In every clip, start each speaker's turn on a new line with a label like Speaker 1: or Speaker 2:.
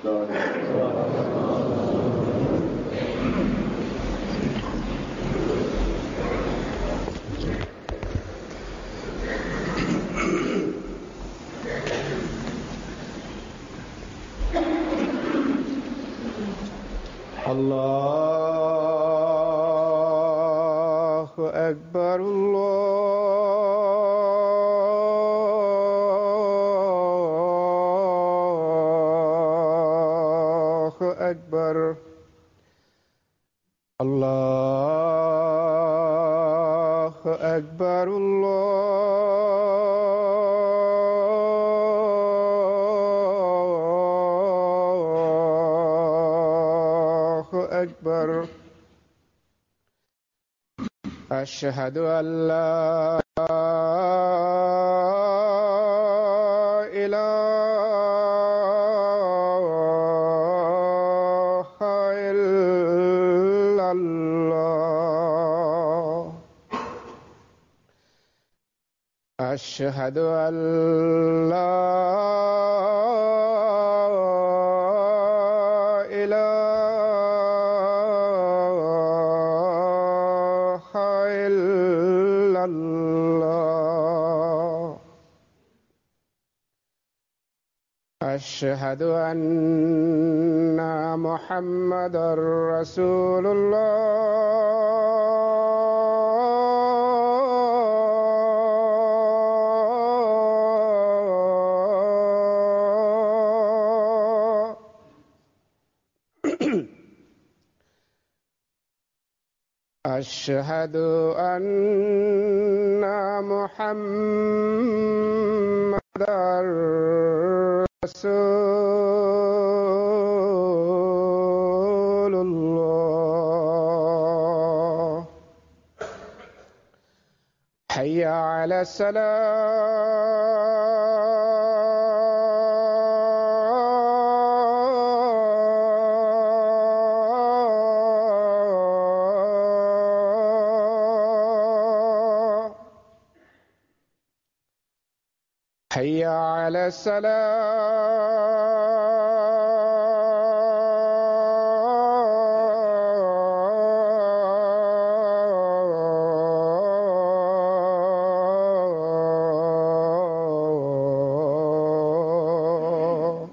Speaker 1: الله أكبر الله أكبر الله أكبر الله أكبر أشهد أن لا إله إلا الله أشهد أن لا إله إلا الله أشهد أن محمدا رسول الله أشهد أن محمدا رسول الله حي على السلام حي على السلام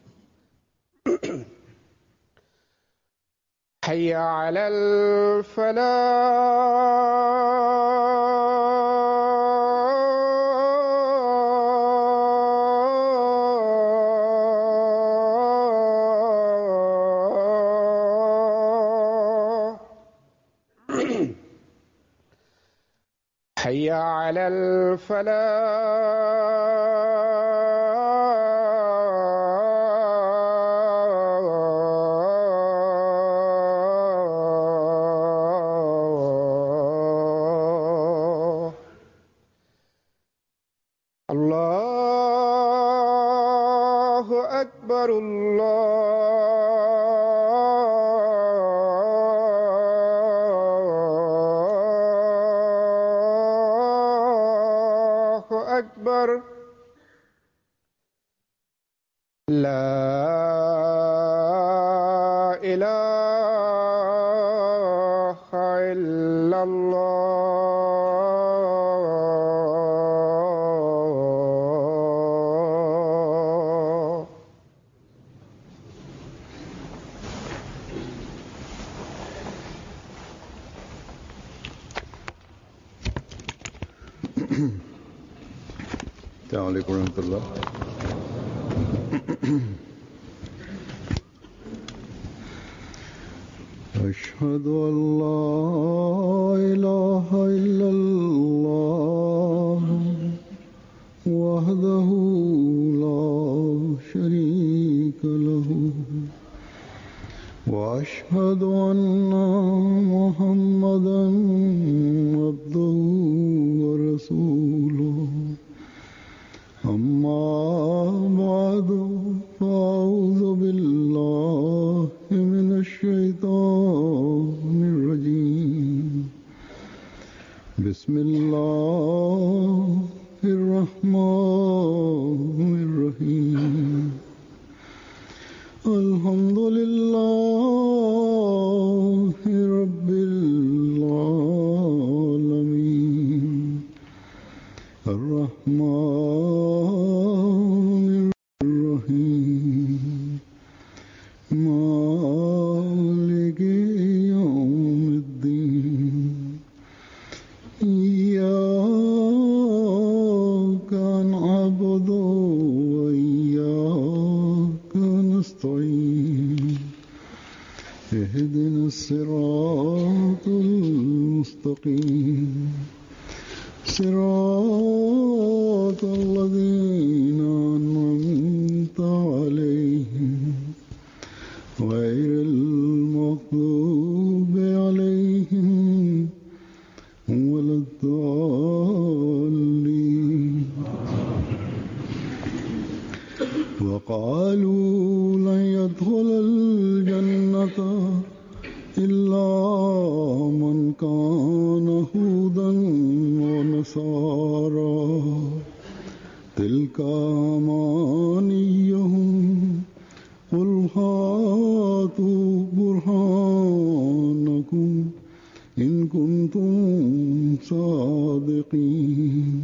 Speaker 1: حي على الفلاح حي على الفلاح الله أكبر الله أكبر لا إله إلا الله
Speaker 2: السلام عليكم ورحمة الله أشهد أن لا إله إلا الله وحده لا شريك له وأشهد أن محمدا عبده ورسوله أما بعد فأعوذ بالله من الشيطان الرجيم بسم الله الرحمن الرحيم الحمد لله رب العالمين الرحمن الرحيم مالك يوم الدين إياك نعبد وإياك نستعين اهدنا الصراط المستقيم صراط الذين أنعمت عليهم غير المغضوب عليهم ولا الضالين وقالوا لن يدخل الجنة إلا من كان هودا ونصارى تلك أمانيهم قل هاتوا برهانكم إن كنتم صادقين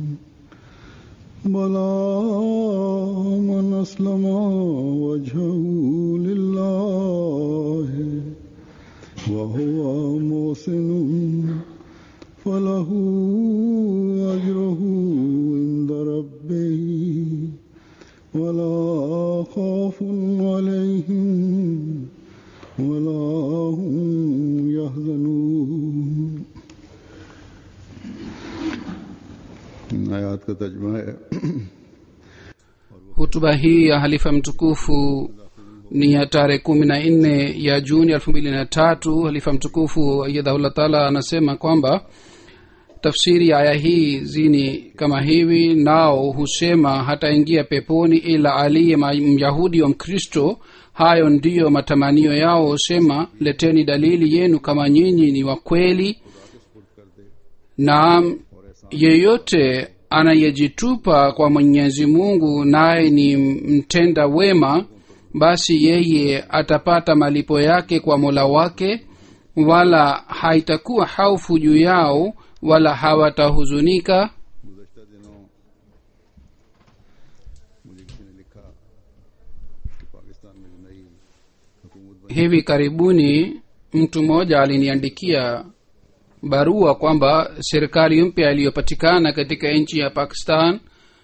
Speaker 2: بلى من أسلم وجهه لله وهو محسن فله أجره عند ربه ولا خوف عليهم ولا هم يحزنون आयात का तर्जमा है
Speaker 3: hutuba hii ya halifa mtukufu ni ya tarehe kumi na nne ya juni elfu mbili na tatu halifa mtukufu ayadhahullah taala anasema kwamba tafsiri ya aya hii zini kama hivi nao husema hataingia peponi ila aliye ma- myahudi wa mkristo hayo ndiyo matamanio yao husema leteni dalili yenu kama nyinyi ni wa kweli na yeyote anayejitupa kwa mwenyezi mungu naye ni mtenda wema basi yeye atapata malipo yake kwa mola wake wala haitakuwa haufu juu yao wala hawatahuzunika
Speaker 2: गुजशत दिनों मुझे किसी ने लिखा कि पाकिस्तान में जो नई हुकूमत बनी
Speaker 3: hivi karibuni mtu mmoja aliniandikia barua kwamba serikali mpya iliyopatikana katika nchi ya pakistan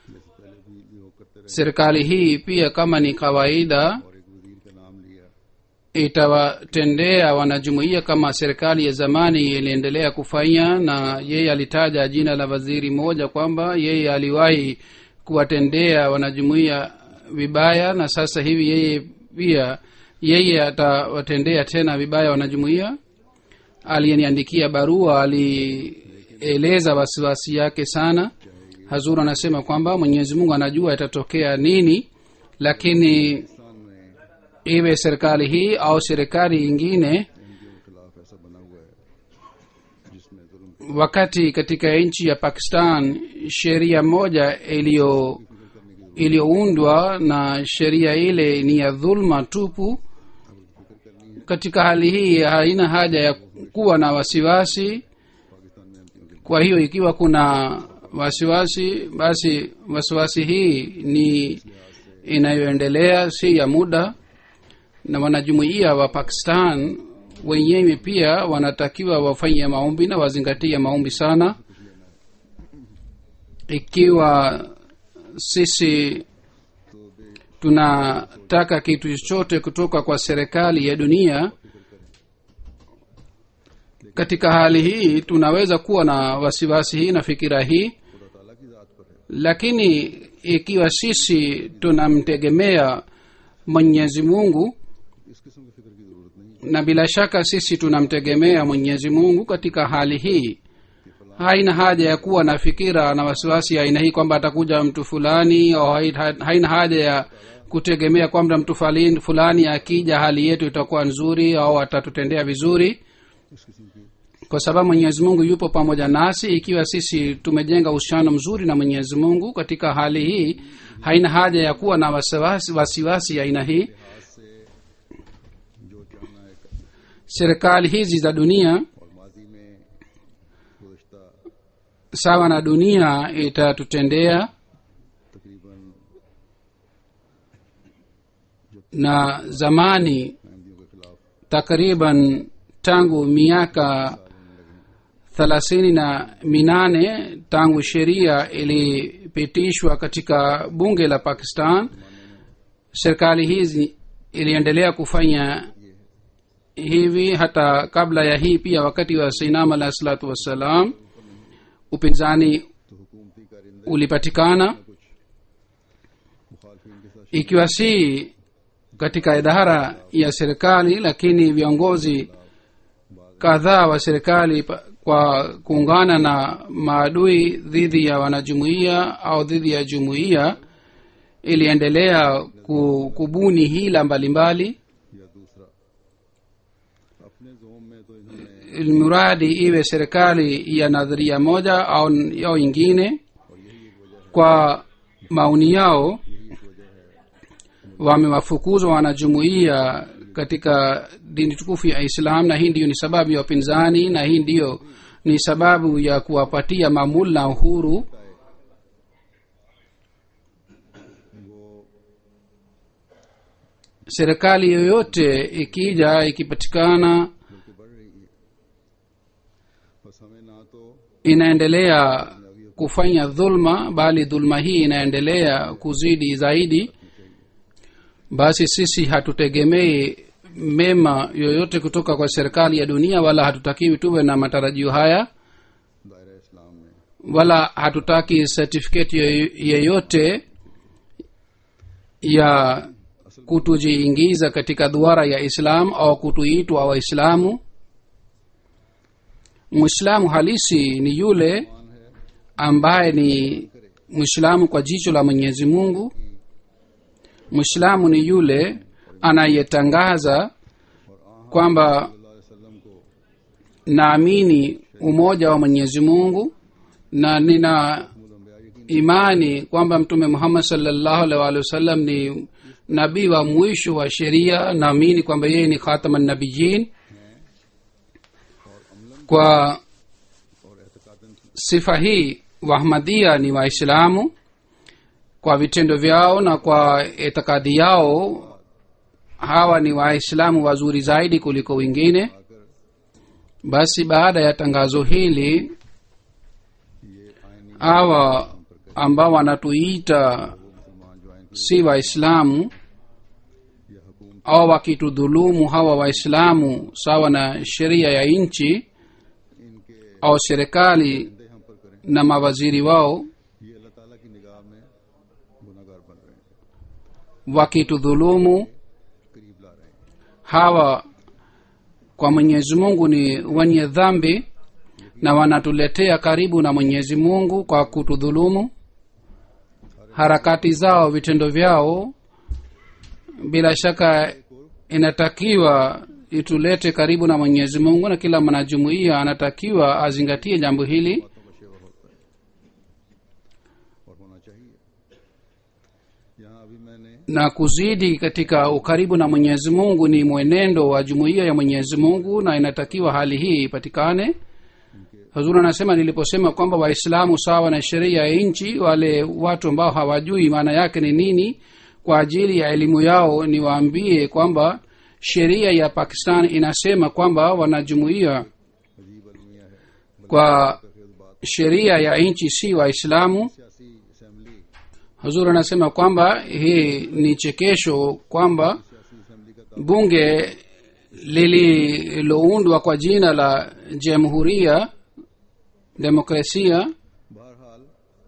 Speaker 3: serikali hii pia kama ni kawaida
Speaker 2: और एक वजीर का नाम लिया
Speaker 3: itawatendea wanajumuiya kama serikali ya zamani iliendelea kufanya na yeye alitaja jina la waziri mmoja kwamba yeye aliwahi kuwatendea wanajumuiya vibaya na sasa hivi yeye pia yeye atawatendea tena vibaya wanajumuiya aliyeniandikia barua alieleza wasiwasi yake sana hazur anasema kwamba mwenyezi mungu anajua itatokea nini lakini
Speaker 2: Pakistan में
Speaker 3: iwe serikali hii au serikali ingine
Speaker 2: NGO के खिलाफ ऐसा बना हुआ है जिसमें जुल्म
Speaker 3: wakati katika nchi ya pakistan sheria moja iliyo iliyoundwa na sheria ile ni ya dhulma tupu katika hali hii haina haja ya kuwa na wasiwasi kwa hiyo ikiwa kuna wasiwasi basi wasiwasi hii ni inayoendelea si ya muda na wanajumuiya wa pakistan wenyewe pia wanatakiwa wafanye maombi na wazingatie maombi sana ikiwa sisi tunataka kitu chochote kutoka kwa serikali ya dunia katika hali hii tunaweza kuwa na wasiwasi hii na fikira hii lakini ikiwa sisi tunamtegemea mwenyezi mungu
Speaker 2: इस किस्म की फिक्र की जरूरत नहीं
Speaker 3: na bila shaka sisi tunamtegemea mwenyezi mungu katika hali hii haina haja ya kuwa na fikira na wasiwasi ya aina hii kwamba atakuja mtu fulani au hai- haina haja ya kutegemea kwamba mtu falin- fulani akija hali yetu itakuwa nzuri au atatutendea vizuri kwa sababu mwenyezi mungu yupo pamoja nasi ikiwa sisi tumejenga uhusiano mzuri na mwenyezi mungu katika hali hii haina haja ya kuwa na wasiwasi wasiwasi ya aina hii serikali hizi za dunia
Speaker 2: और माजी में गुजशत
Speaker 3: sawa na dunia itatutendea
Speaker 2: तकरीबन
Speaker 3: na zamani
Speaker 2: अहमदियों के खिलाफ
Speaker 3: takriban tangu miaka thelathini na minane tangu sheria ilipitishwa katika bunge la pakistan serikali hizi iliendelea kufanya hivi hata kabla ya hii pia wakati wa sainam alahi salatu wassalam upinzani
Speaker 2: तो हुकूमती कारिंदे
Speaker 3: ulipatikana
Speaker 2: कुछ मुखालफिन के साथ
Speaker 3: ikiwa si katika idara ya serikali lakini viongozi kadhaa wa serikali pa- kwa kuungana na maadui dhidi ya wanajumuiya au dhidi ya jumuiya iliendelea ku- kubuni hila mbalimbali
Speaker 2: या दूसरा अपने जोम में तो इन्होंने
Speaker 3: mradi iwe serikali ya nadharia moja au, au ingine kwa maoni yao wamewafukuzwa wanajumuia katika dini tukufu ya islam na hii ndiyo ni sababu ya upinzani na hii ndiyo ni sababu ya kuwapatia mamula uhuru
Speaker 2: वो
Speaker 3: serikali yoyote ikija ikipatikana
Speaker 2: बल्कि बढ़ रही है बस हमें ना तो
Speaker 3: inaendelea kufanya dhulma bali dhulma hii inaendelea kuzidi zaidi basi sisi hatutegemei mema yoyote kutoka kwa serikali ya dunia wala hatutakiwi tuwe na matarajio haya
Speaker 2: दायरा इस्लाम में
Speaker 3: wala hatutaki certificate yoy- yeyote ya kutujiingiza katika duara ya islam au kutuitwa waislamu mwislamu halisi ni yule ambaye ni mwislamu kwa jicho la mwenyezi mungu mwislamu ni yule anayetangaza kwamba
Speaker 2: अल्लाह वसल्लम को
Speaker 3: naamini umoja wa mwenyezi mungu na nina imani kwamba mtume muhammad salllahu alaihi waalihi wasallam ni nabii wa mwisho wa sheria naamini kwamba yeye ni khataman nabiyin kwa sifa hii wahmadia ni waislamu kwa vitendo vyao na kwa itikadi yao hawa ni waislamu wazuri zaidi kuliko wengine basi baada ya tangazo hili hawa ambao wanatuita si waislamu au wakitudhulumu hawa waislamu sawa na sheria ya nchi au serikali na mawaziri wao
Speaker 2: ये अल्लाह ताला की निगाह में गुनाहगार बन रहे हैं
Speaker 3: wakitudhulumu
Speaker 2: करीब ला रहे हैं
Speaker 3: hawa kwa mwenyezi mungu ni wenye dhambi na wanatuletea karibu na mwenyezi mungu kwa kutudhulumu harakati zao vitendo vyao bila shaka inatakiwa itulete karibu na mwenyezi mungu na kila mwanajumuiya anatakiwa azingatie jambo hili
Speaker 2: और होना चाहिए यहाँ अभी मैंने
Speaker 3: na kuzidi katika ukaribu na mwenyezi mungu ni mwenendo wa jumuiya ya mwenyezi mungu na inatakiwa hali hii ipatikane hazur anasema niliposema kwamba waislamu sawa na sheria ya nchi wale watu ambao hawajui maana yake ni nini kwa ajili ya elimu yao niwaambie kwamba sheria ya pakistan inasema kwamba wanajumuia
Speaker 2: अजीब अलमिया है
Speaker 3: kwa sheria ya nchi si waislamu
Speaker 2: सियासी assembly
Speaker 3: hazur anasema kwamba hii ni chekesho kwamba
Speaker 2: सियासी assembly का
Speaker 3: bunge lililoundwa kwa jina la jamhuria demokrasia
Speaker 2: बहरहाल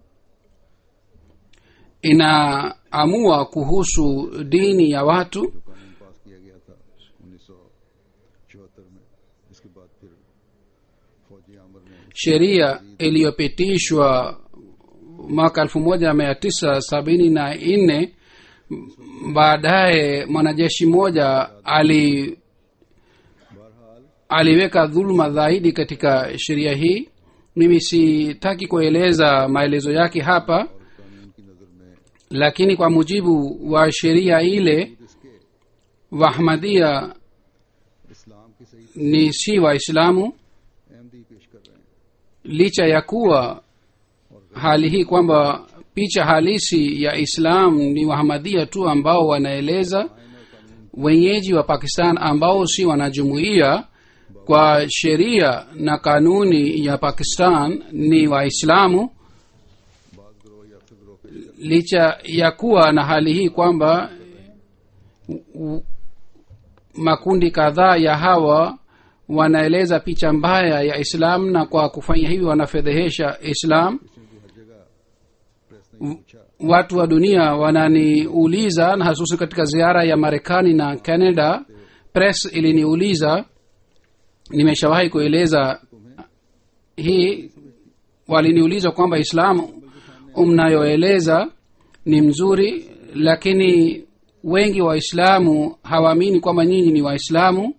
Speaker 3: inaamua kuhusu dini ya watu
Speaker 2: जो कानून पास किया गया था उन्नीस सौ चौहत्तर में इसके बाद फिर फौजी आमर ने
Speaker 3: sheria iliyopitishwa mwaka elfu moja mia tisa sabini na nne baadaye mwanajeshi mmoja ali
Speaker 2: बहरहाल
Speaker 3: aliweka dhuluma zaidi katika sheria hii mimi sitaki kueleza maelezo yake hapa
Speaker 2: कानून की नज़र में
Speaker 3: lakini kwa mujibu wa sheria ile
Speaker 2: इसके
Speaker 3: wahmadia
Speaker 2: इस्लाम की सही
Speaker 3: ni si waislamu
Speaker 2: Ahmadi पेश कर रहे हैं
Speaker 3: licha ya kuwa hali hii kwamba picha halisi ya islam ni wahamadia tu ambao wanaeleza wenyeji wa pakistan ambao si wanajumuia kwa sheria na kanuni ya pakistan ni waislamu
Speaker 2: बाद ग्रोह या फिर ग्रोह पेश कर
Speaker 3: licha ya kuwa na hali hii kwamba u- makundi kadhaa ya hawa wanaeleza picha mbaya ya islam na kwa kufanya hivi wanafedhehesha islam
Speaker 2: किसी भी हर जगह प्रेस ने पूछा
Speaker 3: watu wa dunia wananiuliza na hasusi katika ziara ya marekani na canada press iliniuliza nimeshawahi kueleza hii waliniuliza kwamba islamu mnayoeleza ni mzuri lakini wengi waislamu hawaamini kwamba nyinyi ni waislamu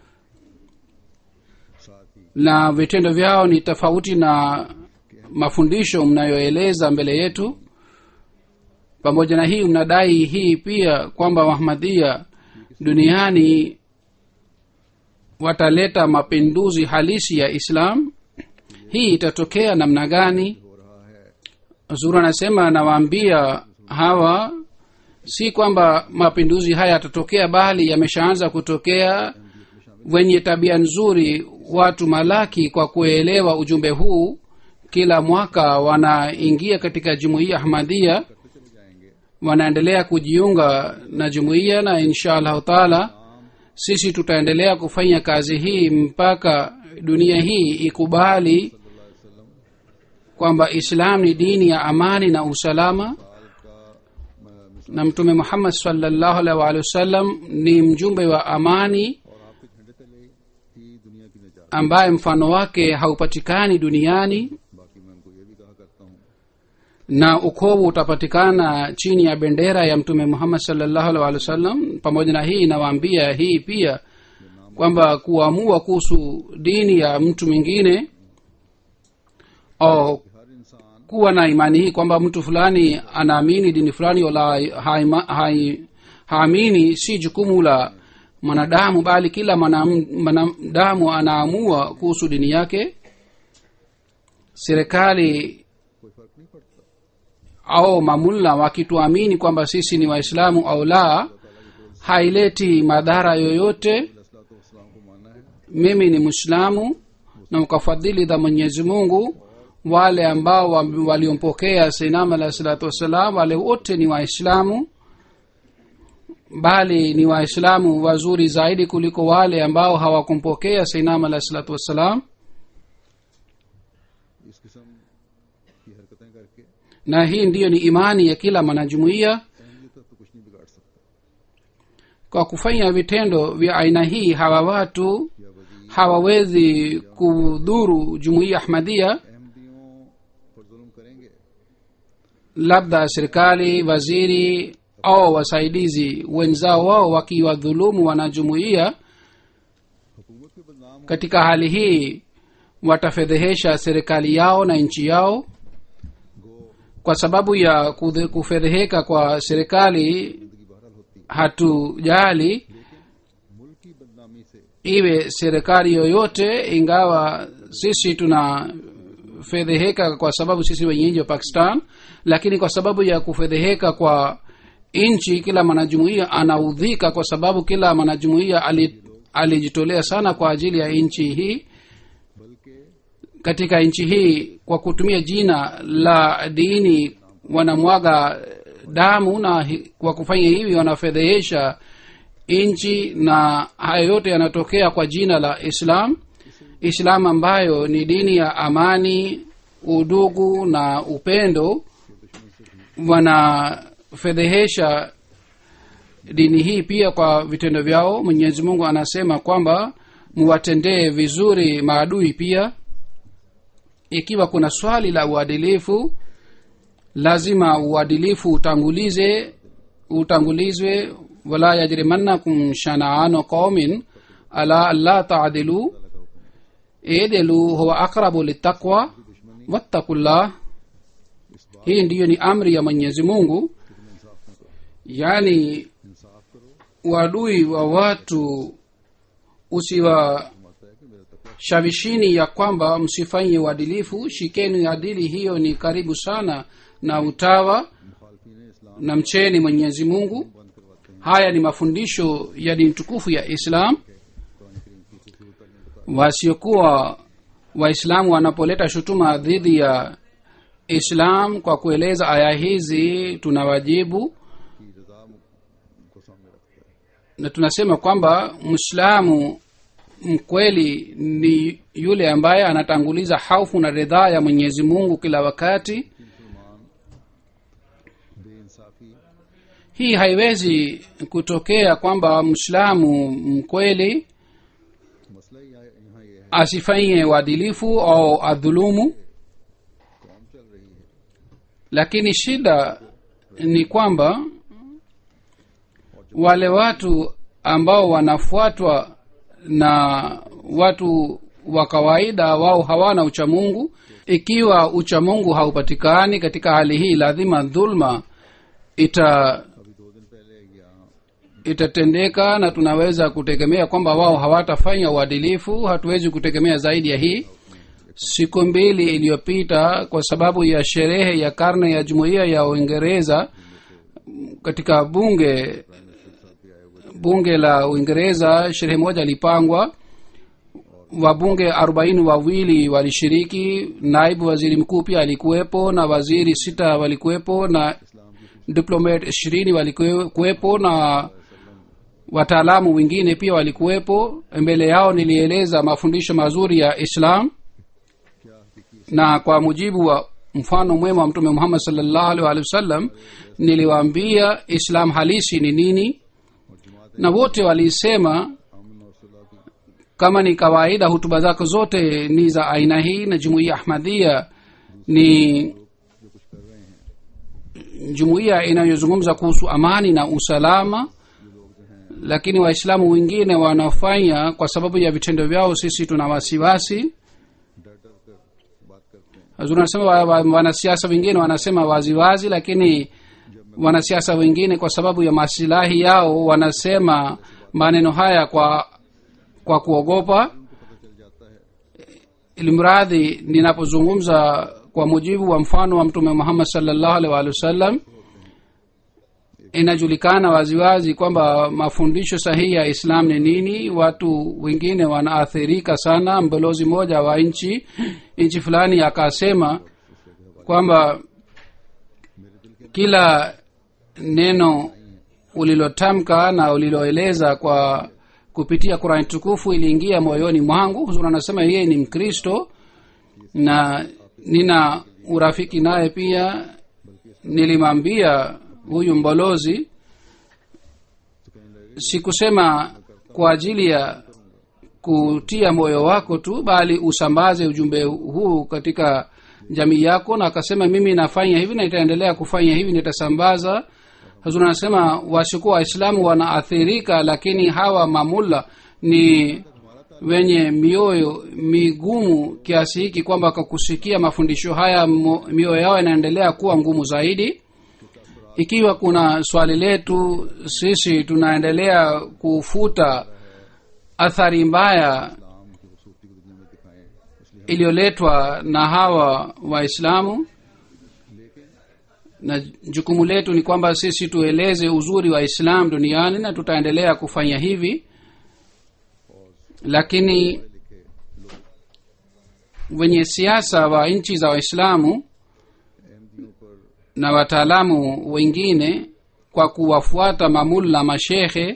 Speaker 2: साथ ही
Speaker 3: na vitendo vyao ni tofauti na mafundisho mnayoeleza mbele yetu pamoja na hii mnadai hii pia kwamba wahmadia duniani wataleta mapinduzi halisi ya islam hii itatokea namna gani
Speaker 2: हो रहा है
Speaker 3: zuru anasema nawaambia hawa si kwamba mapinduzi haya yatatokea bali yameshaanza kutokea wenye tabia nzuri watu malaki kwa kuelewa ujumbe huu kila mwaka wanaingia katika jumuiya ahmadia
Speaker 2: करते चले जाएंगे
Speaker 3: wanaendelea kujiunga na jumuiya na insha allahu taala sisi tutaendelea kufanya kazi hii mpaka dunia hii ikubali kwamba islam ni dini ya amani na usalama
Speaker 2: साल का अ,
Speaker 3: na mtume muhammad salllahu alaihi waalihi wasallam ni mjumbe wa amani
Speaker 2: और आपके झंडे तले ही दुनिया की निजात
Speaker 3: ambaye mfano wake haupatikani duniani
Speaker 2: बाकी मैं उनको ये भी कहा करता हूँ
Speaker 3: na ukovu utapatikana chini ya bendera ya mtume muhammad salllahu alaihi waalihi wasallam pamoja na hii inawaambia hii pia kwamba kuamua kuhusu dini ya mtu mwingine au
Speaker 2: कि हर इंसान
Speaker 3: kuwa na imani hii kwamba mtu fulani anaamini dini fulani wala haima- hai- haamini si jukumu la mwanadamu bali kila mwanam- mwanadamu anaamua kuhusu dini yake serikali
Speaker 2: कोई फर्क नहीं पड़ता
Speaker 3: au mamulla wakituamini kwamba sisi ni waislamu au la haileti madhara yoyote
Speaker 2: असलात वसलाम को मानना है
Speaker 3: mimi ni mwislamu na ukafadhili za mwenyezi mungu wale ambao wa- waliompokea seinam alahi salatu wassalam wale wote ni waislamu bali ni waislamu wazuri zaidi kuliko wale ambao hawakumpokea seinam alahi salatu wassalam
Speaker 2: इस किस्म की हरकतें करके
Speaker 3: na hii ndiyo ni imani ya kila mwanajumuiya
Speaker 2: अहमियत तो कुछ नहीं बिगाड़ सकता
Speaker 3: kwa kufanya vitendo vya aina hii hawa watu
Speaker 2: या वजी
Speaker 3: hawawezi kudhuru jumuiya ahmadia
Speaker 2: अहमदियों पर जुल्म करेंगे
Speaker 3: labda serikali waziri au wasaidizi wenzao wao wakiwadhulumu wanajumuiya
Speaker 2: हुकूमत पे बदनाम
Speaker 3: katika hali hii watafedhehesha serikali yao na nchi yao
Speaker 2: गो
Speaker 3: kwa sababu ya kudhe- kufedheheka kwa serikali
Speaker 2: जिंदगी बहरहाल होती
Speaker 3: hatujali
Speaker 2: मुल्क की बदनामी से
Speaker 3: iwe serikali yoyote ingawa sisi tuna fedheheka kwa sababu sisi wenyeji wa pakistan lakini kwa sababu ya kufedheheka kwa nchi kila mwanajumuia anaudhika kwa sababu kila mwanajumuia ali- alijitolea sana kwa ajili ya nchi hii
Speaker 2: बल्कि
Speaker 3: katika nchi hii kwa kutumia jina la dini wanamwaga damu na hi- kwa kufanya hivi wanafedhehesha nchi na hayo yote yanatokea kwa jina la islam islam ambayo ni dini ya amani udugu na upendo wanafedhehesha dini hii pia kwa vitendo vyao mwenyezi mungu anasema kwamba muwatendee vizuri maadui pia ikiwa kuna swali la uadilifu lazima uadilifu utangulize utangulizwe wala yajrimannakum shanaano qaumin ala alla taadilu idilu huwa aqrabu litaqwa wattaqullah hii ndiyo ni amri ya mwenyezi mungu yaani
Speaker 2: इंसाफ करो
Speaker 3: uadui wa watu usiwashawishini ya kwamba msifanye uadilifu shikeni adili hiyo ni karibu sana na utawa na mcheni mwenyezi mungu haya ni mafundisho ya dini tukufu ya islam wasiokuwa waislamu wanapoleta shutuma dhidi ya islam kwa kueleza aya hizi tunawajibu
Speaker 2: की रजा को सामने रखता है
Speaker 3: na tunasema kwamba mwislamu mkweli ni yule ambaye anatanguliza haufu na ridhaa ya mwenyezi mungu kila wakati
Speaker 2: मुसलमान बेइंसाफी
Speaker 3: hii haiwezi kutokea kwamba mwislamu mkweli
Speaker 2: मसला ही यहाँ यहाँ ये है
Speaker 3: asifanye uadilifu au adhulumu
Speaker 2: कौम चल रही है
Speaker 3: lakini shida ni kwamba wale watu ambao wanafuatwa na watu wa kawaida wao hawana uchamungu ikiwa uchamungu haupatikani katika hali hii lazima dhulma ita
Speaker 2: अभी दो दिन पहले यहाँ
Speaker 3: itatendeka na tunaweza kutegemea kwamba wao hawatafanya uadilifu hatuwezi kutegemea zaidi ya hii siku mbili iliyopita kwa sababu ya sherehe ya karne ya jumuiya ya uingereza katika bunge bunge la uingereza sherehe moja ilipangwa wabunge arobaini wawili walishiriki naibu waziri mkuu pia alikuwepo na waziri sita walikuwepo na diplomat ishirini walikuwepo na wataalamu wengine pia walikuwepo mbele yao nilieleza mafundisho mazuri ya islam na kwa mujibu wa mfano mwema wa mtume muhammad salllahu alih walihi wasallam niliwaambia islam halisi ni nini na wote walisema
Speaker 2: अमन और सुलह की
Speaker 3: kama ni kawaida hutuba zako zote ni za aina hii na jumuiya ahmadhia ni
Speaker 2: जो कुछ कर रहे हैं
Speaker 3: jumuiya inayozungumza kuhusu amani na usalama lakini waislamu wengine wanafanya kwa sababu ya vitendo vyao sisi tuna wasiwasi
Speaker 2: डर डर कर बात करते हैं
Speaker 3: Hazur anasema wa- wa- wanasiasa wengine wanasema waziwazi lakini wanasiasa wengine kwa sababu ya masilahi yao wanasema maneno haya kwa kwa kuogopa ilimradhi ninapozungumza kwa mujibu wa mfano wa mtume muhammad salllahu alih waalihi wasallam inajulikana waziwazi kwamba mafundisho sahihi ya islam ni nini watu wengine wanaathirika sana mbalozi mmoja wa nchi nchi fulani akasema kwamba kila neno ulilotamka na uliloeleza kwa kupitia qurani tukufu iliingia moyoni mwangu huzuri anasema yeye ni mkristo na nina urafiki naye pia nilimwambia huyu mbalozi sikusema kwa ajili ya kutia moyo wako tu bali usambaze ujumbe huu katika jamii yako na akasema mimi nafanya hivi na itaendelea kufanya hivi nitasambaza hazur anasema wasiokuwa waislamu wanaathirika lakini hawa mamulla ni wenye mioyo migumu kiasi hiki kwamba kwa kusikia mafundisho haya mo- mioyo yao inaendelea kuwa ngumu zaidi ikiwa kuna swali letu sisi tunaendelea kufuta athari mbaya
Speaker 2: इस्लाम की खूबसूरती को दुनिया में दिखाएं इसलिए
Speaker 3: iliyoletwa na hawa waislamu na jukumu letu ni kwamba sisi tueleze uzuri wa islam duniani na tutaendelea kufanya hivi lakini wenye siasa wa nchi za waislamu
Speaker 2: अहमदियों पर
Speaker 3: na wataalamu wengine kwa kuwafuata mamulla mashehe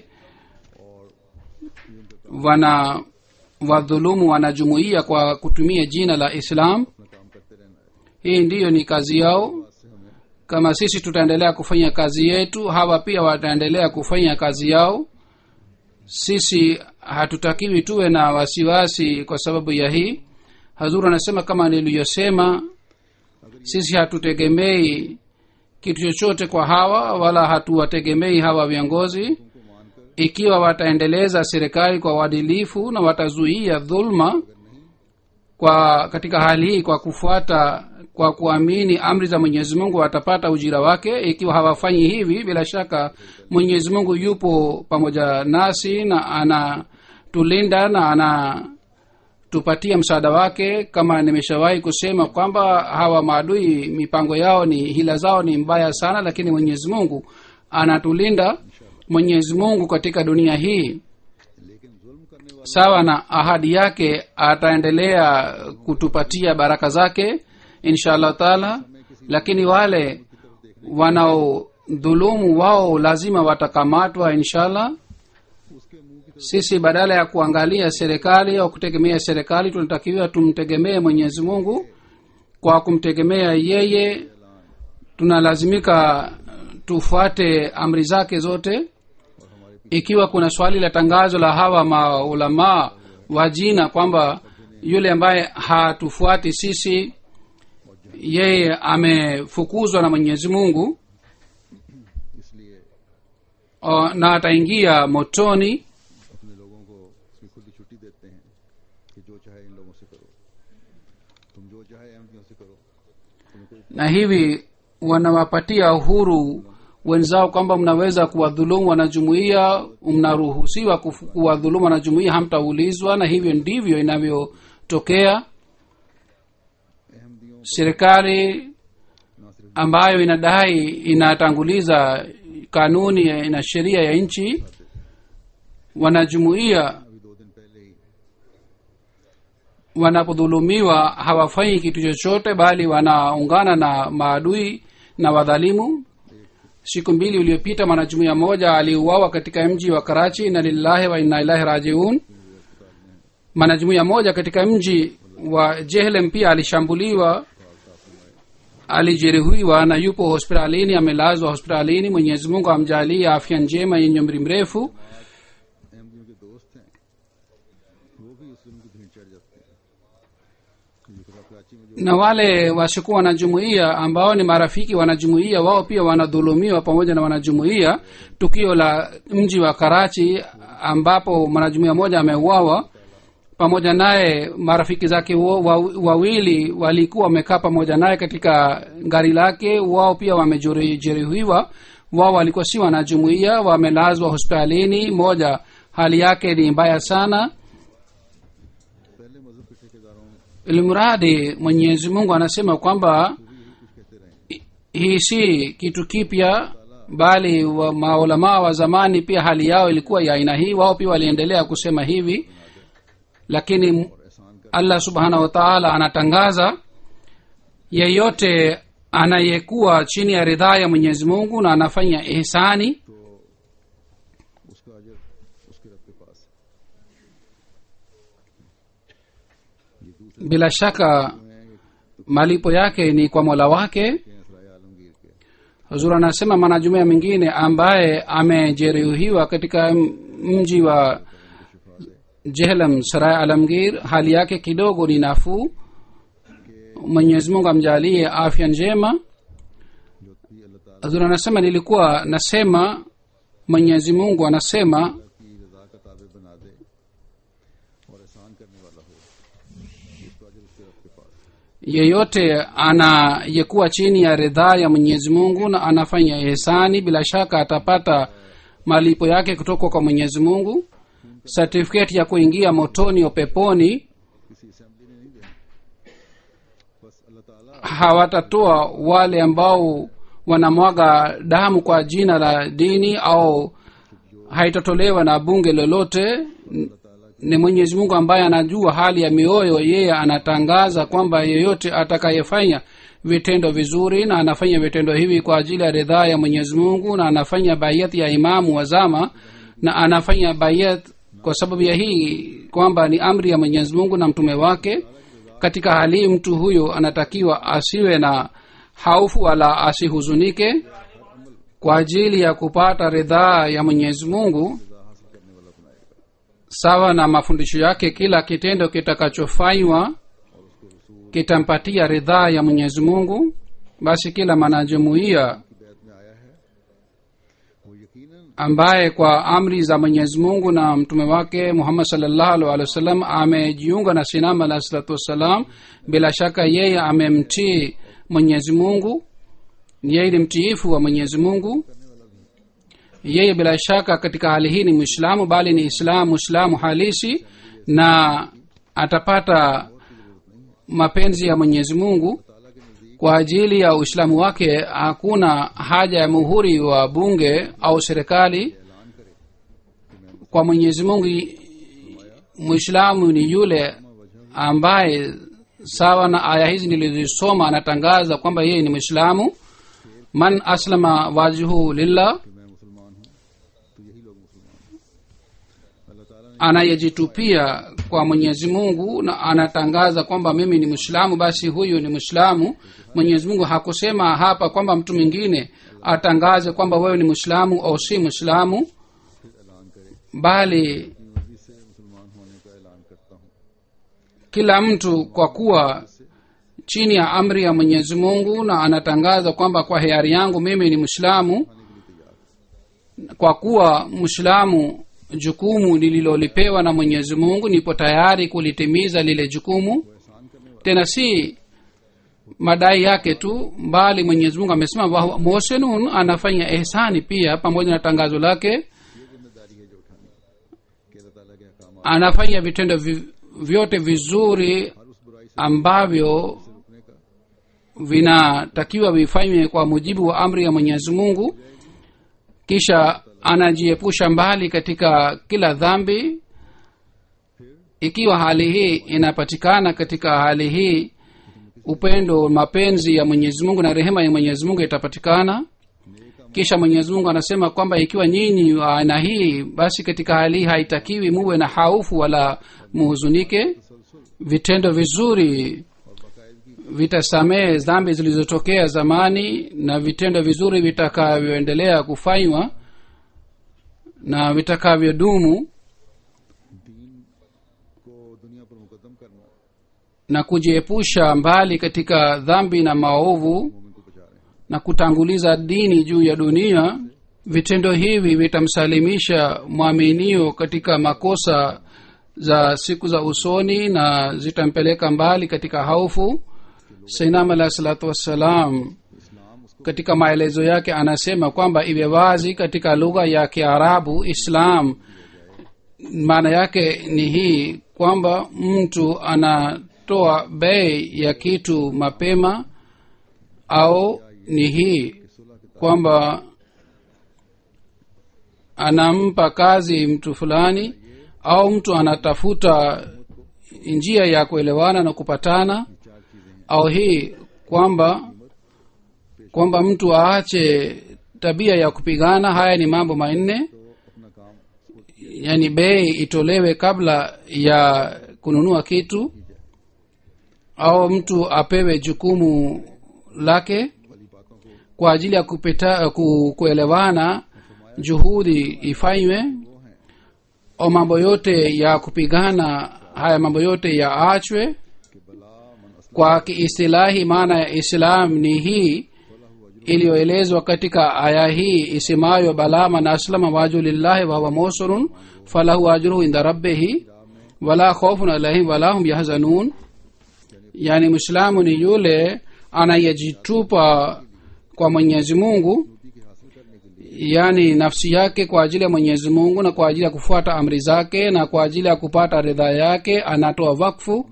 Speaker 3: wana wadhulumu wanajumuia kwa kutumia jina la islam
Speaker 2: अपना काम करते रहना है
Speaker 3: hii ndiyo ni kazi yao
Speaker 2: इससे हमें
Speaker 3: kama sisi tutaendelea kufanya kazi yetu hawa pia wataendelea kufanya kazi yao sisi hatutakiwi tuwe na wasiwasi kwa sababu ya hii hazuru anasema kama niliyosema sisi hatutegemei kitu chochote kwa hawa wala hatuwategemei hawa viongozi ikiwa wataendeleza serikali kwa uadilifu na watazuia dhulma kwa katika hali hii kwa kufuata kwa kuamini amri za mwenyezi mungu watapata ujira wake ikiwa hawafanyi hivi bila shaka mwenyezi mungu yupo pamoja nasi na anatulinda na anatupatia msaada wake kama nimeshawahi kusema kwamba hawa maadui mipango yao ni hila zao ni mbaya sana lakini mwenyezi mungu anatulinda mwenyezi mungu katika dunia hii
Speaker 2: लेकिन जुल्म करने वाले
Speaker 3: sawa na ahadi yake ataendelea kutupatia baraka zake insha allah taala lakini wale wanaodhulumu wao lazima watakamatwa inshallah
Speaker 2: उसके मुंह की
Speaker 3: sisi badala ya kuangalia serikali au kutegemea serikali tunatakiwa tumtegemee mwenyezi mungu kwa kumtegemea yeye tunalazimika tufuate amri zake zote ikiwa kuna swali la tangazo la hawa maulamaa wa jina kwamba yule ambaye hatufuati sisi yeye amefukuzwa na mwenyezi mungu
Speaker 2: इसलिए
Speaker 3: o, na ataingia motoni
Speaker 2: अपने लोगों को उसकी खुली छुट्टी देते हैं कि जो चाहे इन लोगों से करो तुम जो चाहे अहमदियों से करो तुम्हें कोई
Speaker 3: na hivi wanawapatia uhuru wenzao kwamba mnaweza kuwadhulumu wanajumuia mnaruhusiwa kufu- kuwadhulumu wanajumuia hamtaulizwa na hivyo ndivyo inavyotokea
Speaker 2: अहमदियों
Speaker 3: serikali
Speaker 2: ना सिर्फ
Speaker 3: ambayo inadai inatanguliza kanuni na sheria ya nchi wanajumuia
Speaker 2: अभी दो दिन पहले ही
Speaker 3: wanapodhulumiwa hawafanyi kitu chochote bali wanaungana na maadui na wadhalimu siku mbili uliopita mwanajumuia moja aliuawa katika mji wa karachi na lillahi wa inna ilahi rajiun mwanajumuia moja katika mji wa jehlem pia alishambuliwa alijeruhiwa na yupo hospitalini amelazwa hospitalini mwenyezi mungu amjalie afya njema yenye umri mrefu
Speaker 2: अहमदियों के दोस्त हैं वो भी उस जुल्म की भीड़ चढ़ जाते हैं ये खुदा कराची में जो
Speaker 3: na wale wasiokuwa wanajumuia ambao ni marafiki wanajumuia wao pia wanadhulumiwa pamoja na wanajumuia tukio la mji wa karachi ambapo mwanajumuia mmoja ameuawa pamoja naye marafiki zake wo- wa- wawili walikuwa wamekaa pamoja naye katika gari lake wao pia wamejeruhiwa wao walikuwa si wanajumuia wamelazwa hospitalini moja hali yake ni mbaya sana
Speaker 2: पहले मजहब के ठेकेदारों
Speaker 3: ilimradi mwenyezi mungu anasema kwamba
Speaker 2: कुछ कहते रहे
Speaker 3: hii si kitu kipya bali wa maulamaa wa zamani pia hali yao ilikuwa ya aina hii wao pia waliendelea kusema hivi lakini
Speaker 2: और एहसान कर
Speaker 3: allah subhanahu wa taala anatangaza yeyote anayekuwa chini ya ridhaa ya mwenyezi mungu na anafanya ihsani
Speaker 2: तो उसका अजर उसके रब के पास है ये दूसरे
Speaker 3: bila shaka
Speaker 2: हैं कि
Speaker 3: malipo yake ni kwa mola wake
Speaker 2: हैं सराय आलमगीर के
Speaker 3: huzur anasema mwanajumuia mwingine ambaye amejeruhiwa katika m- mji wa jehlam sarai alamgir hali yake kidogo ni nafuu mwenyezi mungu amjalie afya njema
Speaker 2: जो भी अल्लाह ताला
Speaker 3: huzur anasema nilikuwa nasema mwenyezi mungu anasema
Speaker 2: की रजा का ताबे बना दे और एहसान करने वाला हो उसका अजर उसके रब के पास है
Speaker 3: yeyote anayekuwa chini ya ridhaa ya mwenyezi mungu na anafanya ihsani bila shaka atapata malipo yake kutoka kwa mwenyezi mungu certificate ya kuingia motoni au peponi
Speaker 2: किसी असेंबली ने नहीं देना बस अल्लाह ताला
Speaker 3: hawatatoa wale ambao wanamwaga damu kwa jina la dini au haitatolewa na bunge lolote N- ni mwenyezi mungu ambaye anajua hali ya mioyo yeye anatangaza kwamba yeyote atakayefanya vitendo vizuri na anafanya vitendo hivi kwa ajili ya ridhaa ya mwenyezi mungu na anafanya bayat ya imamu wa zama na anafanya bayat kwa sababu ya hii kwamba ni amri ya mwenyezi mungu na mtume wake katika hali hii mtu huyo anatakiwa asiwe na haufu wala asihuzunike kwa ajili ya kupata ridhaa ya mwenyezi mungu sawa na mafundisho yake kila kitendo kitakachofanywa kitampatia ridhaa ya mwenyezi mungu basi kila mwanajumuiya
Speaker 2: की बैत में आया है वो यकीनन
Speaker 3: ambaye kwa amri za mwenyezi mungu na mtume wake muhammad salllahu alih walih wasallam amejiunga na sinam alahi salatu wassalam bila shaka yeye amemtii mwenyezi mungu yeye ni mtiifu wa mwenyezi mungu yeye bila shaka katika hali hii ni mwislamu bali ni islamu mwislamu halisi na atapata mapenzi ya mwenyezi mungu kwa ajili ya uislamu wake hakuna haja ya muhuri wa bunge au serikali kwa mwenyezi mungu mwislamu ni yule ambaye sawa na aya hizi nilizisoma anatangaza kwamba yeye ni mwislamu man aslama wajhu lillah
Speaker 2: कि मैं मुसलमान हूँ तो यही लोग मुसलमान हैं अल्लाह ताला ने
Speaker 3: anayejitupia kwa mwenyezi mungu na anatangaza kwamba mimi ni mwislamu basi huyu ni mwislamu mwenyezi mungu hakusema hapa kwamba mtu mwingine atangaze kwamba wewe ni mwislamu au si mwislamu
Speaker 2: ऐलान करे
Speaker 3: bali
Speaker 2: अपनी मर्जी से मुसलमान होने का ऐलान करता हूँ
Speaker 3: kila mtu kwa kuwa chini ya amri ya mwenyezi mungu na anatangaza kwamba kwa hiari yangu mimi ni mwislamu kwa kuwa mwislamu jukumu lililolipewa na mwenyezi mungu nipo tayari kulitimiza lile jukumu tena si madai yake tu bali mwenyezi mungu amesema "Wa- muhsinun anafanya ihsani pia pamoja na tangazo lake
Speaker 2: ये जिम्मेदारी है जो उठानी कि अल्लाह ताला के अहकाम
Speaker 3: anafanya vitendo vi, vyote vizuri
Speaker 2: हर उस बुराई से
Speaker 3: ambavyo
Speaker 2: रुकने का
Speaker 3: vinatakiwa vifanywe kwa mujibu wa amri ya mwenyezi mungu kisha anajiepusha mbali katika kila dhambi ikiwa hali hii inapatikana katika hali hii upendo mapenzi ya mwenyezi mungu na rehema ya mwenyezi mungu itapatikana kisha mwenyezi mungu anasema kwamba ikiwa nyinyi wa aina hii basi katika hali hii haitakiwi muwe na haufu wala muhuzunike vitendo vizuri vitasamehe dhambi zilizotokea zamani na vitendo vizuri vitakavyoendelea kufanywa na vitakavyodumu
Speaker 2: दीन को दुनिया पर मुकदम करना
Speaker 3: na kujiepusha mbali katika dhambi na maovu
Speaker 2: मोमिन को बचा रहे हैं
Speaker 3: na kutanguliza dini juu ya dunia vitendo hivi vitamsalimisha mwaminio katika makosa za siku za usoni na zitampeleka mbali katika haufu sainam alahi salatu wassalam katika maelezo yake anasema kwamba iwe wazi katika lugha ya kiarabu islam maana yake ni hii kwamba mtu anatoa bei ya kitu mapema au ni hii kwamba anampa kazi mtu fulani au mtu anatafuta njia ya kuelewana na kupatana au hii kwamba kwamba mtu aache tabia ya kupigana haya ni mambo manne
Speaker 2: तो अपना काम
Speaker 3: yani bei itolewe kabla ya kununua kitu au mtu apewe jukumu lake kwa ajili ya kupita, ku, kuelewana juhudi ifanywe au mambo yote ya kupigana haya mambo yote yaachwe kwa kiistilahi maana ya islam ni hii iliyoelezwa katika aya hii isemayo bala man aslama waju lillahi wahuwa musurun falahu ajruhu inda rabbihi wala khaufun alaihim wala hum yahzanun yani mwislamu ni yule anayejitupa kwa mwenyezi mungu yaani nafsi yake kwa ajili ya mwenyezi mungu na kwa ajili ya kufuata amri zake na kwa ajili ya kupata ridhaa yake anatoa wakfu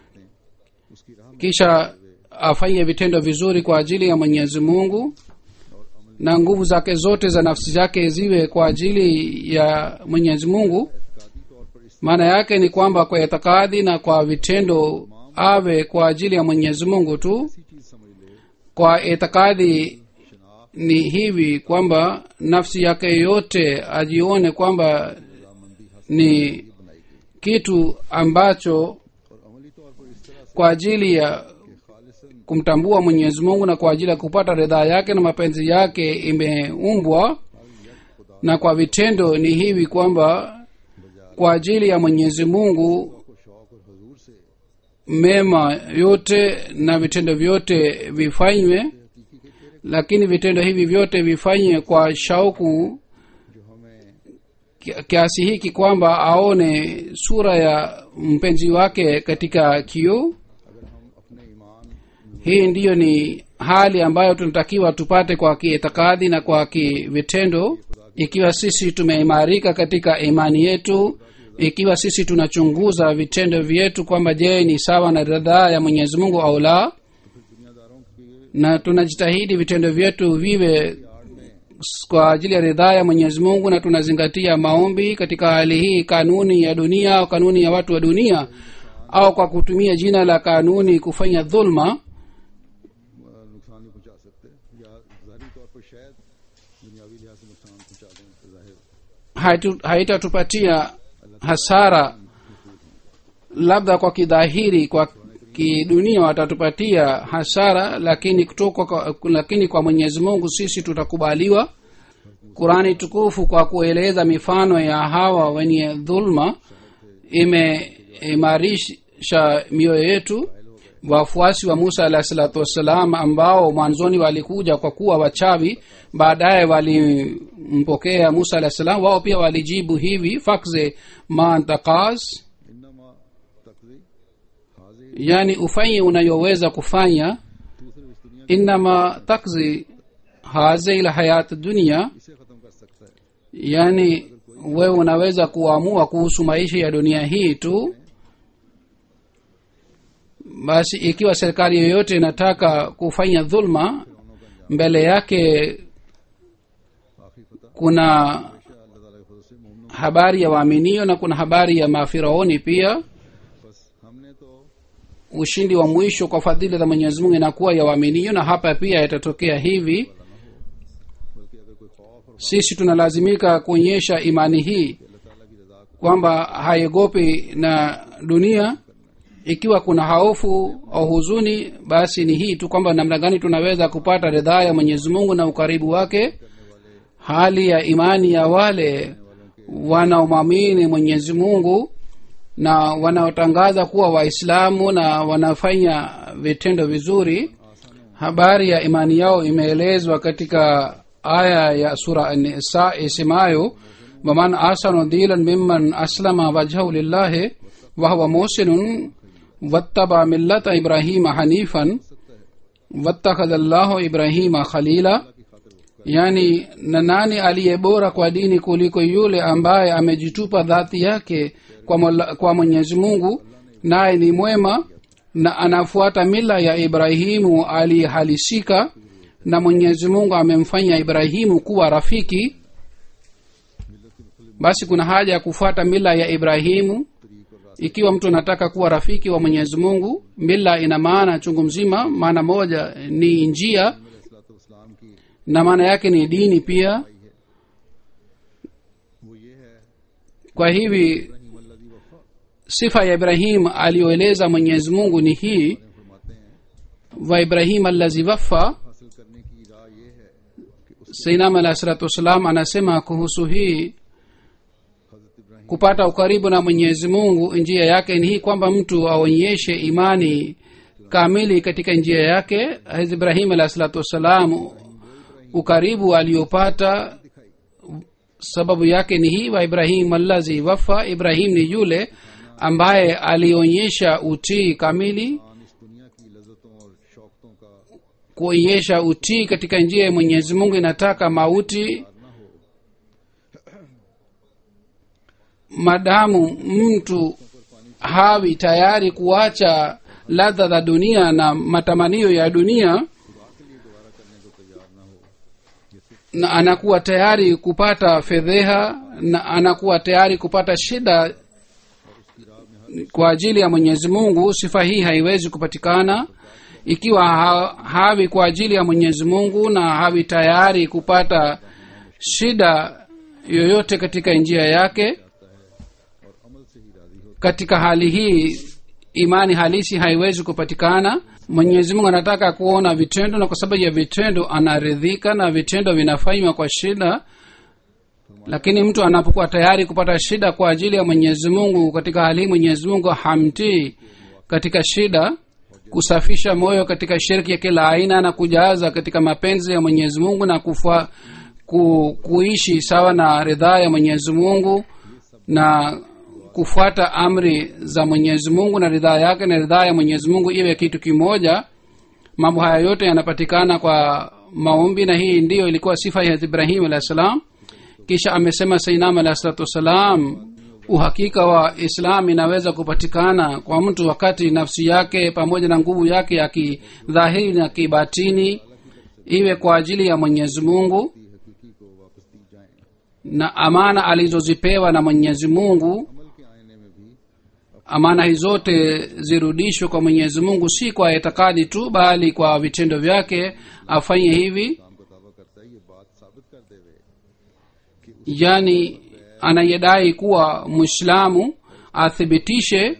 Speaker 3: kisha afanye vitendo vizuri kwa ajili ya mwenyezi mungu na nguvu zake zote za nafsi zake ziwe kwa ajili ya mwenyezi mungu maana yake ni kwamba kwa itikadi na kwa vitendo awe kwa ajili ya mwenyezi mungu tu kwa itikadi ni hivi kwamba nafsi yake yote ajione kwamba ni kitu ambacho kwa ajili ya kumtambua mwenyezi mungu na kwa ajili ya kupata ridhaa yake na mapenzi yake imeumbwa na kwa vitendo ni hivi kwamba kwa ajili ya mwenyezi mungu mema yote na vitendo vyote vifanywe lakini vitendo hivi vyote vifanywe kwa shauku kiasi hiki kwamba aone sura ya mpenzi wake katika kioo hii ndiyo ni hali ambayo tunatakiwa tupate kwa kiitikadi na kwa kivitendo ikiwa sisi tumeimarika katika imani yetu ikiwa sisi tunachunguza vitendo vyetu kwamba je ni sawa na ridhaa ya mwenyezi mungu au la na tunajitahidi vitendo vyetu viwe kwa ajili ya ridhaa ya mwenyezi mungu na tunazingatia maombi katika hali hii kanuni ya dunia au kanuni ya watu wa dunia au kwa kutumia jina la kanuni kufanya dhulma
Speaker 2: नुकसान नहीं पहुंचा सकते या जाहिरी तौर पर शायद दुनियावी लिहाज से नुकसान पहुंचा दें तो जाहिर
Speaker 3: haitu- haitatupatia hasara labda kwa kidhahiri kwa kidunia watatupatia hasara lakini kutoka kwa, lakini kwa mwenyezi mungu sisi tutakubaliwa qurani tukufu kwa kueleza mifano ya hawa wenye dhulma imeimarisha mioyo yetu wafuasi wa musa alahi salatu wassalam ambao mwanzoni walikuja kwa kuwa wachawi baadaye walimpokea musa alahi salam wao pia walijibu hivi fakze mantakas
Speaker 2: इन्नमा तकदी हाजिर
Speaker 3: yani ufanye unayoweza kufanya
Speaker 2: दूसरे इस दुनिया
Speaker 3: innama takzi hazi la hayat dunia
Speaker 2: इसे खत्म कर सकता है
Speaker 3: yani wewe unaweza kuamua kuhusu maisha ya dunia hii tu basi ikiwa serikali yoyote inataka kufanya dhulma mbele yake
Speaker 2: आखिरी फतह
Speaker 3: kuna
Speaker 2: अल्लाह ताला के फजल से मोमनों
Speaker 3: habari ya waaminio na kuna habari ya mafiraoni pia
Speaker 2: बस हमने तो
Speaker 3: ushindi wa mwisho kwa fadhili za mwenyezi mungu inakuwa ya waaminio na hapa pia itatokea hivi
Speaker 2: बल्कि अगर कोई खौफ और
Speaker 3: sisi tunalazimika kuonyesha imani hii
Speaker 2: अल्लाह ताला की रजा को
Speaker 3: kwamba haiogopi na dunia ikiwa kuna hofu au huzuni basi ni hii tu kwamba namna gani tunaweza kupata ridhaa ya mwenyezi mungu na ukaribu wake hali ya imani ya wale wanaomwamini mwenyezi mungu na wanaotangaza kuwa waislamu na wanafanya vitendo vizuri habari ya imani yao imeelezwa katika aya ya sura nisa isemayo waman asanu dilan mimman aslama wajhahu lillahi wahuwa musinun wattaba millata ibrahima hanifan wattakhadha llahu ibrahima khalila yani na nani aliye bora kwa dini kuliko yule ambaye amejitupa dhati yake kwa, mola, kwa mwenyezi mungu naye ni mwema na anafuata mila ya ibrahimu aliyehalisika na mwenyezi mungu amemfanya ibrahimu kuwa rafiki basi kuna haja ya kufuata mila ya ibrahimu ikiwa mtu anataka kuwa rafiki wa mwenyezi mungu mila ina maana chungu mzima maana moja ni njia
Speaker 2: इस्लाम की
Speaker 3: na maana yake ni dini pia
Speaker 2: वो ये है
Speaker 3: kwa hivi
Speaker 2: Ibrahim अल्लाजी वफा
Speaker 3: sifa ya ibrahim aliyoeleza mwenyezi mungu ni hii
Speaker 2: फरमाते हैं
Speaker 3: wa ibrahim allazi wafa
Speaker 2: हासिल करने की राह ये है कि उस
Speaker 3: sainam alahi salatu wassalam anasema kuhusu hii
Speaker 2: हजरत Ibrahim
Speaker 3: kupata ukaribu na mwenyezi mungu njia yake ni hii kwamba mtu aonyeshe imani kamili katika njia yake Hazrat ibrahim alahi salatu wassalam ukaribu aliyopata sababu yake ni hii wa ibrahim allazi wafa ibrahim ni yule ambaye alionyesha utii kamili
Speaker 2: आन इस दुनिया की लज्जतों और शौकतों का
Speaker 3: kuonyesha utii katika njia ya mwenyezi mungu inataka mauti madamu mtu hawi tayari kuacha ladha za dunia na matamanio ya dunia na anakuwa tayari kupata fedheha na anakuwa tayari kupata shida kwa ajili ya mwenyezi mungu sifa hii haiwezi kupatikana ikiwa ha, hawi kwa ajili ya mwenyezi mungu na hawi tayari kupata shida yoyote katika njia yake katika hali hii imani halisi haiwezi kupatikana mwenyezi mungu anataka kuona vitendo na kwa sababu ya vitendo anaridhika na vitendo vinafanywa kwa shida lakini mtu anapokuwa tayari kupata shida kwa ajili ya mwenyezi mungu katika hali hii mwenyezi mungu hamtii katika shida kusafisha moyo katika shirki ya kila aina na kujaza katika mapenzi ya mwenyezi mungu na kufa, ku, kuishi sawa na ridhaa ya mwenyezi mungu na kufuata amri za mwenyezi mungu na ridhaa yake na ridhaa ya mwenyezi mungu iwe kitu kimoja mambo haya yote yanapatikana kwa maombi na hii ndiyo ilikuwa sifa ya ibrahim alah salam kisha amesema sainam alahi salatu wassalam uhakika wa islam inaweza kupatikana kwa mtu wakati nafsi yake pamoja na nguvu yake ya kidhahiri na kibatini iwe kwa ajili ya mwenyezi mungu
Speaker 2: हकीकी को वापस दी जाए
Speaker 3: na amana alizozipewa na mwenyezi mungu
Speaker 2: अमल के आईने में भी
Speaker 3: amana hizi zote zirudishwe kwa mwenyezi mungu si kwa itikadi tu bali kwa vitendo vyake afanye hivi
Speaker 2: काम को दावा करता है ये बात साबित कर देवे
Speaker 3: yani anayedai kuwa mwislamu athibitishe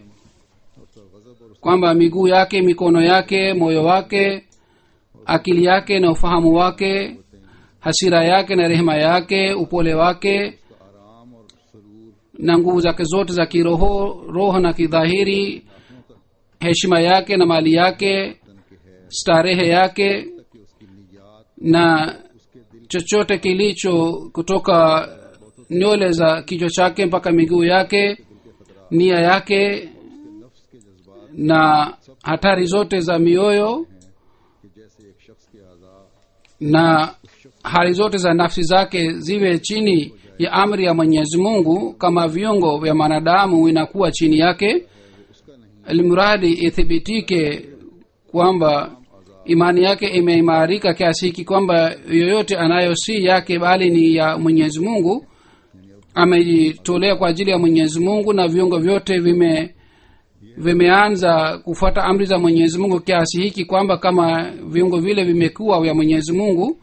Speaker 3: kwamba miguu yake mikono yake moyo wake akili yake na ufahamu wake hasira yake na rehema yake upole wake
Speaker 2: आराम और सरूर
Speaker 3: na nguvu zake zote za kiroho roho na kidhahiri heshima yake na mali yake starehe yake
Speaker 2: कि उसकी नियात
Speaker 3: na chochote kilicho kutoka nywele za kichwa chake mpaka miguu yake nia yake
Speaker 2: नफ्स के जज्बात
Speaker 3: na hatari zote za mioyo
Speaker 2: कि जैसे एक शख्स के आज़ा
Speaker 3: na hali zote za nafsi zake ziwe chini ya amri ya mwenyezi mungu kama viungo vya mwanadamu inakuwa chini yake almuradi ithibitike kwamba imani yake imeimarika kiasi hiki kwamba yoyote anayo si yake bali ni ya mwenyezi mungu amejitolea kwa ajili ya mwenyezi mungu na viungo vyote vime vimeanza kufuata amri za mwenyezi mungu kiasi hiki kwamba kama viungo vile vimekuwa vya mwenyezi mungu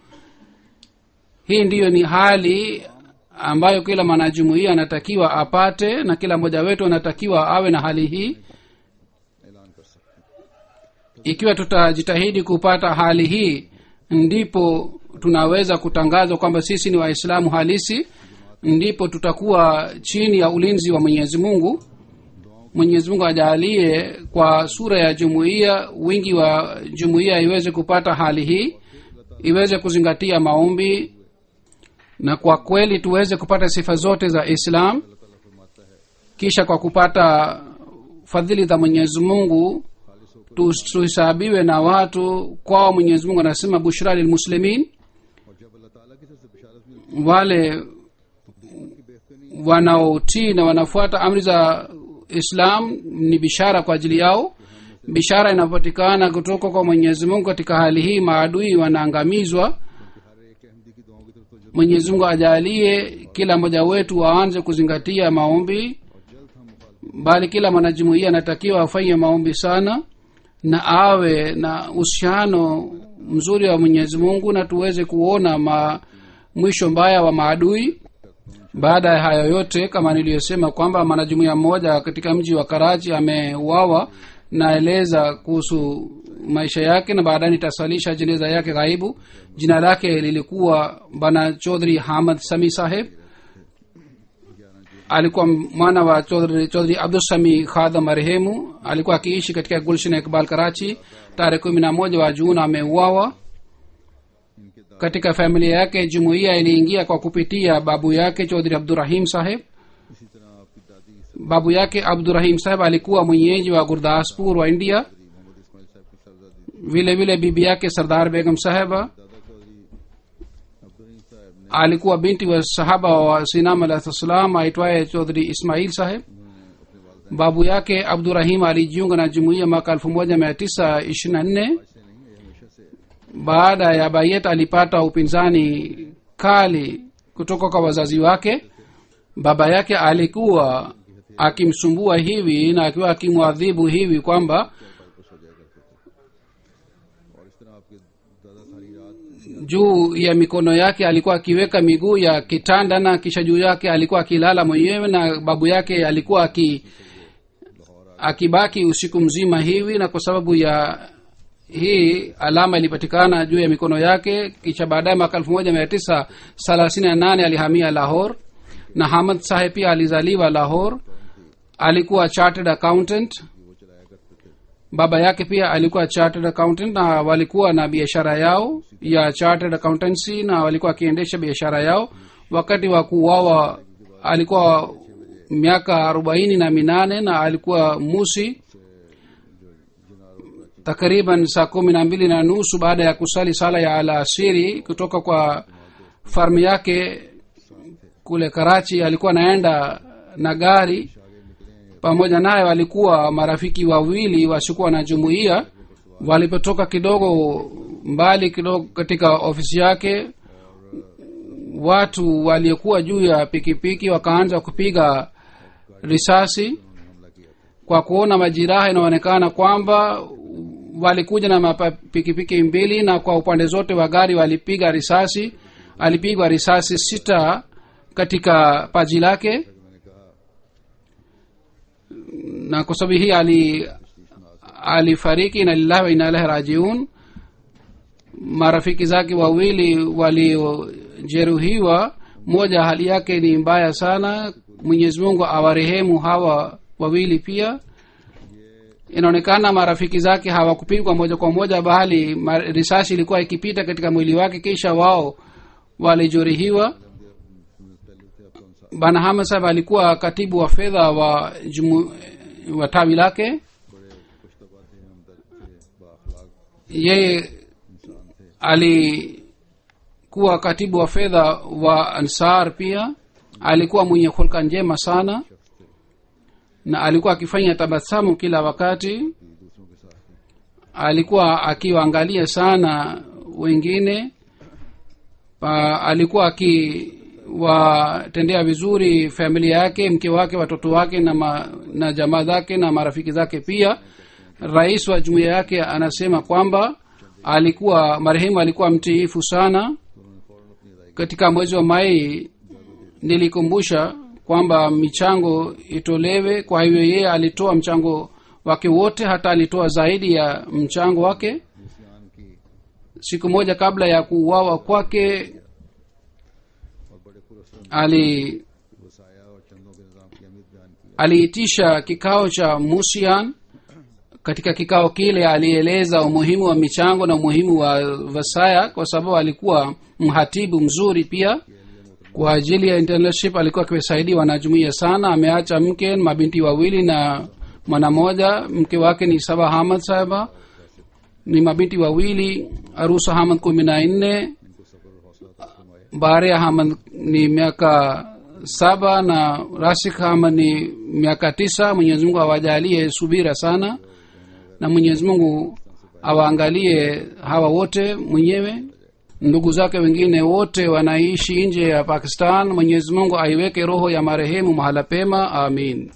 Speaker 3: hii ndiyo ni hali ambayo kila mwanajumuia anatakiwa apate na kila mmoja wetu anatakiwa awe na hali hii
Speaker 2: ऐलान कर सकते हैं
Speaker 3: ikiwa tutajitahidi kupata hali hii ndipo tunaweza kutangaza kwamba sisi ni waislamu halisi ndipo tutakuwa chini ya ulinzi wa mwenyezi mungu mwenyezi mungu ajalie kwa sura ya jumuiya wingi wa jumuiya iweze kupata hali hii iweze kuzingatia maombi na kwa kweli tuweze kupata sifa zote za islam kisha kwa kupata fadhili za mwenyezi mungu tu- tuhesabiwe na watu kwao mwenyezi mungu anasema bushra lilmuslimin
Speaker 2: और जब अल्लाह ताला की तरफ से बिशारत मिलती
Speaker 3: wale
Speaker 2: है की बेहतरीन
Speaker 3: wanaotii na wanafuata amri za islam ni bishara kwa ajili yao bishara inapatikana kutoka kwa mwenyezi mungu katika hali hii maadui wanaangamizwa
Speaker 2: हर एक अहमदी की दुआओं की तरफ तो जल्द
Speaker 3: mwenyezi mungu ajalie kila mmoja wetu aanze kuzingatia maombi
Speaker 2: और जल्द हम मुखालफत
Speaker 3: bali kila mwanajumuia anatakiwa afanye maombi sana na awe na uhusiano mzuri wa mwenyezi mungu na tuweze kuona ma mwisho mbaya wa maadui baada ya hayo yote kama niliyosema kwamba mwanajumuia mmoja katika mji wa karachi ameuawa naeleza kuhusu maisha yake na baadaye nitasalisha jeneza yake ghaibu jina lake lilikuwa bana chodhri hamad sami saheb alikuwa mwana wa chodhri chodhri abdusami khadha marehemu alikuwa akiishi katika gulshan ikbal karachi tarehe kumi na moja wa juni ameuawa katika familia yake jumuiya iliingia kwa kupitia babu yake chodhri abdurahim saheb
Speaker 2: इसी तरह आपकी दादी sir
Speaker 3: babu yake abdurahim saheb alikuwa mwenyeji wa gurdaspur wa india
Speaker 2: Mohammad Ismail साहब की सरदादी
Speaker 3: vile vile bibi yake sardar begum saheba
Speaker 2: दादा चौधरी अब्दुल साहब ने
Speaker 3: alikuwa binti wa sahaba wa sinam alahi salam aitwaye chodhri ismail saheb babu yake abdurahim alijiunga na jumuiya mwaka elfu moja mia tisa ishirini na nne
Speaker 2: से नहीं ये हमेशा से
Speaker 3: baada ya bayet alipata upinzani kali kutoka kwa wazazi wake baba yake alikuwa akimsumbua hivi na akiwa akimwadhibu hivi kwamba
Speaker 2: वापस हो जाया करते थे और इस तरह आपके दादा सारी रात
Speaker 3: juu ya mikono yake alikuwa akiweka miguu ya kitanda na kisha juu yake alikuwa akilala mwenyewe na babu yake alikuwa aki akibaki usiku mzima hivi na kwa sababu ya hii alama ilipatikana juu ya mikono yake kisha baadaye mwaka elfu moja mia tisa thelathini na nane alihamia lahor na hamad saheb pia alizaliwa lahor alikuwa chartered accountant baba yake pia alikuwa chartered accountant na walikuwa na biashara yao ya chartered accountancy na walikuwa wakiendesha biashara yao wakati wa kuuawa alikuwa miaka arobaini na minane na alikuwa musi takriban saa kumi na mbili na nusu baada ya kusali sala ya alasiri kutoka kwa farmu yake kule karachi alikuwa anaenda na gari pamoja naye walikuwa marafiki wawili wasiokuwa na jumuiya walipotoka kidogo mbali kidogo katika ofisi yake watu waliokuwa juu ya pikipiki wakaanza kupiga risasi kwa kuona majiraha inaonekana kwamba walikuja na mapikipiki mbili na kwa upande zote wa gari walipiga risasi alipigwa risasi sita katika paji lake na kwa sababu hii ali alifariki na lillahi wa inna ilahi rajiun marafiki zake wawili waliojeruhiwa mmoja hali yake ni mbaya sana mwenyezi mungu awarehemu hawa wawili pia inaonekana marafiki zake hawakupigwa moja kwa moja bali ma- risasi ilikuwa ikipita katika mwili wake kisha wao walijeruhiwa bana hamad sahab alikuwa katibu wa fedha wa jumu, wa tawi lake yeye alikuwa katibu wa fedha wa ansar pia alikuwa mwenye hulka njema sana na alikuwa akifanya tabasamu kila wakati alikuwa akiwaangalia sana wengine pa, alikuwa akiwatendea vizuri familia yake mke wake watoto wake na, ma, na jamaa zake na marafiki zake pia rais wa jumuiya yake anasema kwamba alikuwa marehemu alikuwa mtiifu sana katika mwezi wa mai nilikumbusha kwamba michango itolewe kwa hivyo yeye alitoa mchango wake wote hata alitoa zaidi ya mchango wake siku moja kabla ya kuuawa kwake ali aliitisha kikao cha musian katika kikao kile alieleza umuhimu wa michango na umuhimu wa vasaya kwa sababu alikuwa mhatibu mzuri pia kwa ajili ya internship alikuwa akiwasaidia wanajumuia sana ameacha mke mabinti wawili na mwana moja mke wake ni saba hamad sahaba ni mabinti wawili arusa hamad kumi na nne baria hamad ni miaka saba na rasik hamad ni miaka tisa mwenyezi mungu awajalie subira sana na mwenyezi mungu awaangalie hawa wote mwenyewe ndugu zake wengine wote wanaishi nje ya pakistan mwenyezi mungu aiweke roho ya marehemu mahala pema amin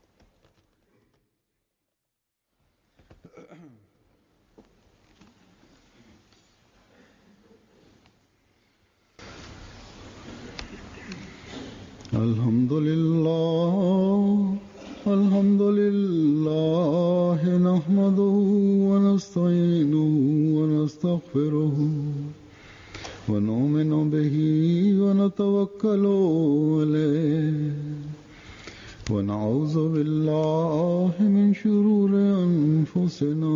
Speaker 2: الحمد لله الحمد لله نحمده ونستعينه ونستغفره ونؤمن به ونتوكل عليه ونعوذ بالله من شرور أنفسنا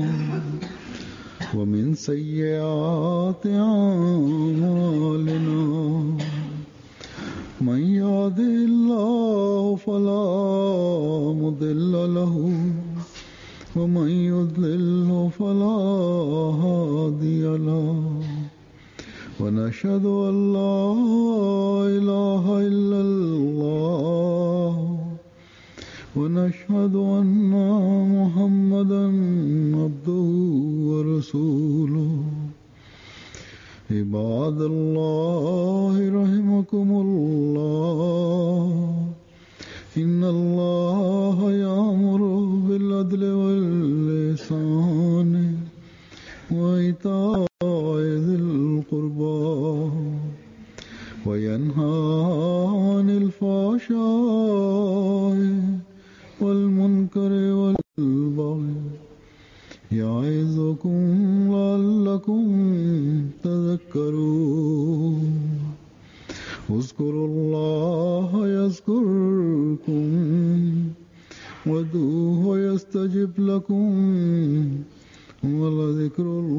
Speaker 2: ومن سيئات أعمالنا من يهده الله فلا مضل له ومن يضلل فلا هادي له ونشهد أن لا إله إلا الله ونشهد أن محمدا عبده ورسوله عباد الله رحمكم الله إن الله يأمر بالعدل واللسان وإيتاء ذي القربى وينهى عن الفحشاء والمنكر والبغي يعظكم لعلكم تذكرون اذكروا الله يذكركم ودوه يستجب لكم ولذكر الله